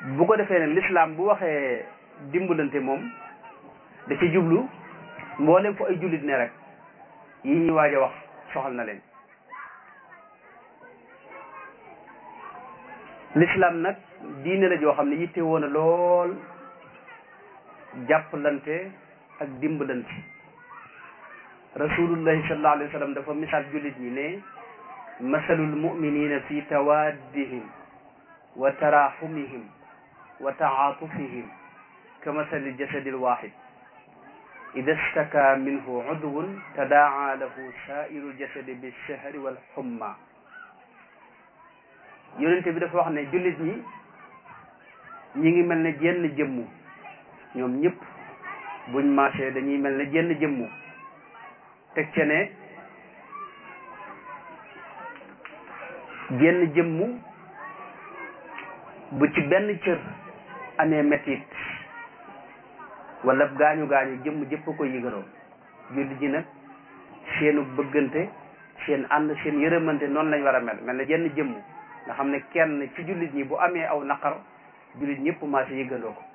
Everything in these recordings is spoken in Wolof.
bu ko defee nag lislaam bu waxee dimbalante moom da ci jublu mboolem fu ay jullit ne rek yi ñuy waaj a wax soxal na leen lislaam nag diine la joo xam ne yitte woon a lool jàppalante ak dimbalante rasulullahi sallallahu alayhi wa sallam dafa misaal jullit ñi ne masalul muminina fi tawaddihim wa taraxumihim wa taatufihim ka masali jasadi lwaxid ida staka minhu udwun tadaa lahu sairu ljasadi bilchahri walxumma yonente bi dafa wax ne jullit ñi ñi ngi mel ne jenn jëmmu ñoom ñëpp buñ marché dañuy mel ne jenn jëmmu teg ce ne jenn jëmmu bu ci benn cër amee metit wala gaañu gaañu jëmm jëpp ko yëgaloo jullit ñi nag seenu bëggante seen ànd seen yërëmante noonu lañ war a mel mel ne jenn jëmm nga xam ne kenn ci jullit ñi bu amee aw naqar jullit ñëpp maase yëgandoo ko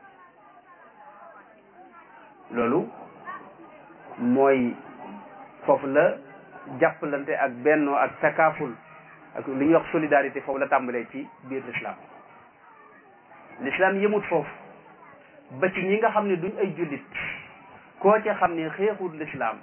loolu mooy foofu la jàppalante ak bennoo ak takaaful ak li ñuy wax solidarité foofu la tàmbalee ci biir l'islam l'islam yëmut foofu ba ci ñi nga xam ne duñ ay jullit koo ci xam ne xeexut l'islam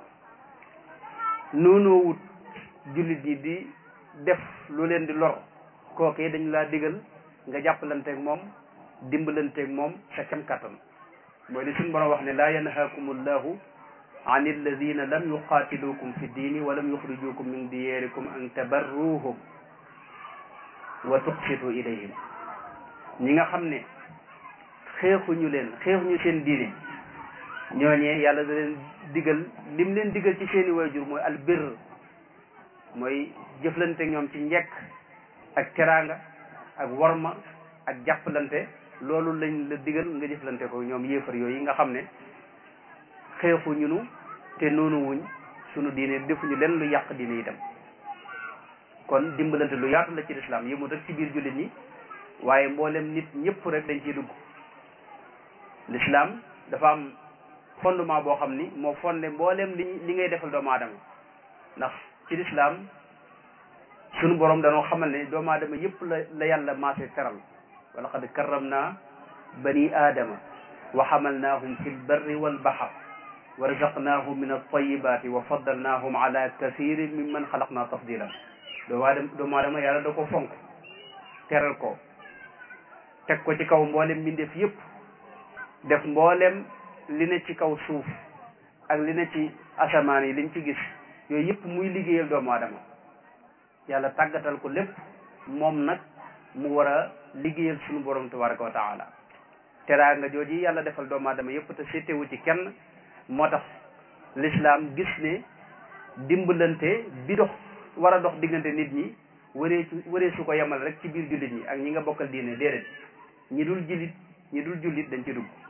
noonoo wut jullit ñi di def lu leen di lor kookee dañu laa digal nga jàppalanteeg moom dimbalanteeg moom sa kem kattan mooy li suñu borom wax ne laa yanhaakum allahu an alladina lam yuqaatilukum fi diini wa lam yuxrijukum min diyarikum an tabarruhum wa tuqsitu ilayhim ñi nga xam ne xeexuñu leen xeexuñu seen diine ñooñee yàlla da leen digal lim leen digal ci seeni waajur mooy albir mooy jëflante ñoom ci njekk ak teraanga ak worma ak jàppalante loolu lañ la digal nga jëflante ko ñoom yéefar yooyu nga xam ne xeexuñu nu te noonu wuñ sunu diine defuñu leen lu yàq diine itam kon dimbalante lu yaatu la ci lislaam yëmut rek ci biir jullit ñi waaye mboolem nit ñëpp rek dañ ciy dugg lislaam dafa am fondement boo xam ni moo fondé mboolem li li ngay defal doomu aadama ndax ci lislaam sunu borom danoo xamal ne doomu aadama yëpp la la yàlla maase teral wa laqad karramna bani aadama wa xamalnaahum fi lbarri walbaxar wa razaqnaahum min altayibati wa faddalnaahum ala kathirin mimman xalaqna tafdila doomu aadama doomu aadama yàlla da ko fonk teral ko teg ko ci kaw mboolem mbindeef yëpp def mboolem li ne ci kaw suuf ak li ne ci asamaan yi liñ ci gis yooyu yëpp muy liggéeyal doomu aadama yàlla tàggatal ko lépp moom nag mu war a liggéeyal suñu borom tabaraka wa taala teraanga jooji yàlla defal doomu aadama yëpp te seetewu ci kenn moo tax l'islam gis ne dimbalante bi dox war a dox diggante nit ñi waree su waree su ko yemal rek ci biir jullit ñi ak ñi nga bokkal diine déedéet ñi dul jullit ñi dul jullit dañ ci dugg